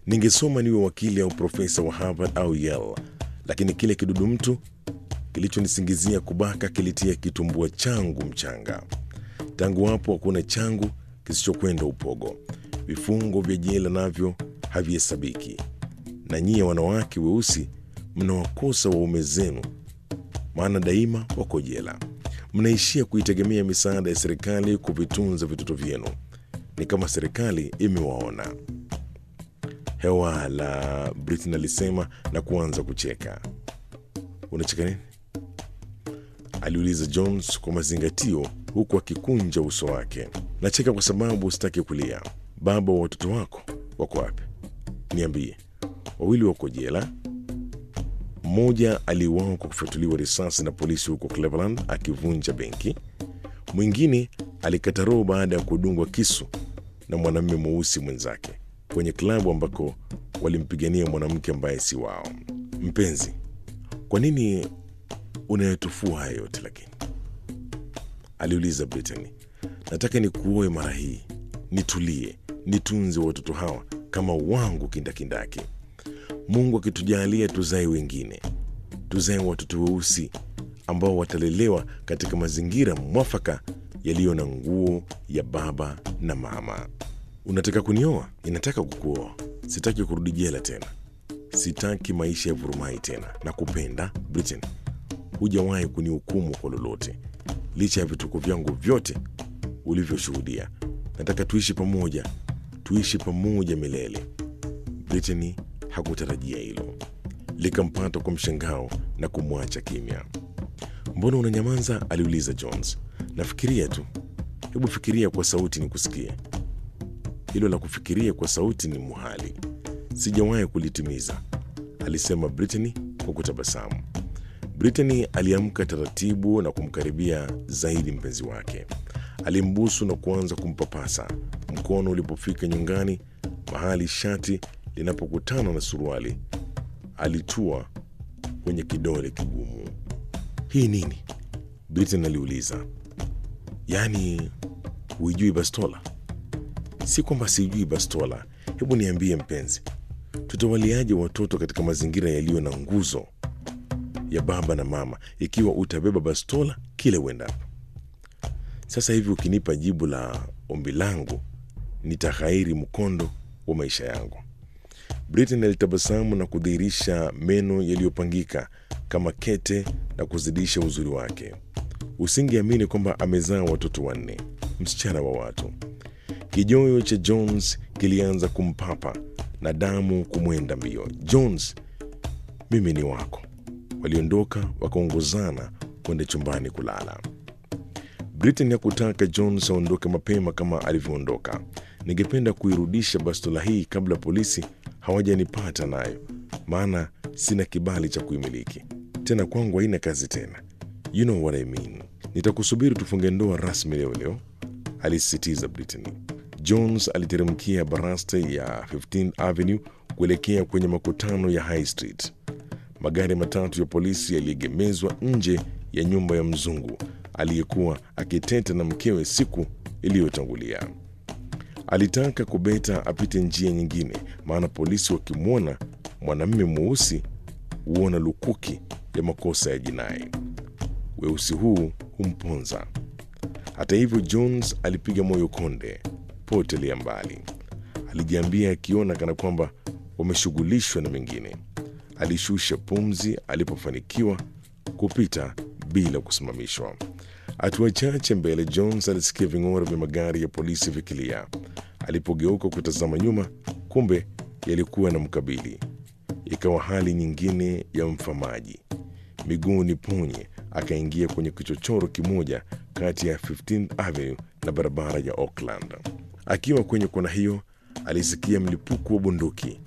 Ningesoma niwe wakili au profesa wa Harvard au Yale, lakini kile kidudu mtu kilichonisingizia kubaka kilitia kitumbua changu mchanga. Tangu hapo hakuna changu kisichokwenda upogo. Vifungo vya jela navyo havihesabiki, na nyie wanawake weusi mnawakosa waume zenu, maana daima wako jela. Mnaishia kuitegemea misaada ya serikali kuvitunza vitoto vyenu. Ni kama serikali imewaona. Hewa la Britain alisema na kuanza kucheka. Unacheka nini? aliuliza Jones kwa mazingatio, huku akikunja uso wake. Nacheka kwa sababu sitaki kulia. Baba wa watoto wako wako wapi? Niambie. Wawili wako jela. Mmoja aliuawa kwa kufyatuliwa risasi na polisi huko Cleveland akivunja benki. Mwingine alikata roho baada ya kudungwa kisu na mwanamume mweusi mwenzake kwenye klabu ambako walimpigania mwanamke ambaye si wao. Mpenzi, kwa nini unayotufua haya yote lakini? aliuliza Brittany. Nataka nikuoe mara hii, nitulie, nitunze watoto hawa kama wangu kindakindaki. Mungu akitujalia tuzae wengine, tuzae watoto weusi ambao watalelewa katika mazingira mwafaka yaliyo na nguo ya baba na mama. Unataka kunioa? Ninataka kukuoa. Sitaki kurudi jela tena, sitaki maisha ya vurumai tena. Nakupenda Britain, hujawahi kunihukumu kwa lolote, licha ya vituko vyangu vyote ulivyoshuhudia. Nataka tuishi pamoja, tuishi pamoja milele. Brittany hakutarajia hilo, likampata kwa mshangao na kumwacha kimya. Mbona unanyamaza? aliuliza Jones. Nafikiria tu. Hebu fikiria kwa sauti nikusikie. Hilo la kufikiria kwa sauti ni muhali, sijawahi kulitimiza, alisema Brittany kwa kutabasamu. Brittany aliamka taratibu na kumkaribia zaidi mpenzi wake. Alimbusu na kuanza kumpapasa. Mkono ulipofika nyongani, mahali shati linapokutana na suruali, alitua kwenye kidole kigumu. Hii nini? Britain aliuliza. Yaani huijui bastola? Si kwamba sijui bastola. Hebu niambie mpenzi, tutawaliaje watoto katika mazingira yaliyo na nguzo ya baba na mama ikiwa utabeba bastola kile uendapo? Sasa hivi ukinipa jibu la ombi langu, nitaghairi mkondo wa maisha yangu. Britain alitabasamu na kudhihirisha meno yaliyopangika kama kete na kuzidisha uzuri wake. Usingeamini kwamba amezaa watoto wanne, msichana wa watu. Kijoyo cha Jones kilianza kumpapa na damu kumwenda mbio. Jones, mimi ni wako. Waliondoka wakaongozana kwenda chumbani kulala. Britain hakutaka Jones aondoke mapema kama alivyoondoka. Ningependa kuirudisha bastola hii kabla polisi hawajanipata nayo, maana sina kibali cha kuimiliki tena, kwangu haina kazi tena. You know what I mean. Nitakusubiri tufunge ndoa rasmi leo leo, alisisitiza Brittany. Jones aliteremkia baraste ya 15th Avenue kuelekea kwenye makutano ya High Street. Magari matatu ya polisi yaliegemezwa nje ya nyumba ya mzungu aliyekuwa akiteta na mkewe siku iliyotangulia. Alitaka kubeta apite njia nyingine, maana polisi wakimwona mwanamume mweusi huona lukuki ya makosa ya jinai. Weusi huu humponza. Hata hivyo, Jones alipiga moyo konde, potelea mbali. Alijiambia akiona kana kwamba wameshughulishwa na mengine. Alishusha pumzi alipofanikiwa kupita bila kusimamishwa. Hatua chache mbele, Jones alisikia ving'ora vya magari ya polisi vikilia. Alipogeuka kutazama nyuma, kumbe yalikuwa na mkabili. Ikawa hali nyingine ya mfamaji. Miguu ni ponye, akaingia kwenye kichochoro kimoja kati ya 15th Avenue na barabara ya Oakland. Akiwa kwenye kona hiyo, alisikia mlipuko wa bunduki.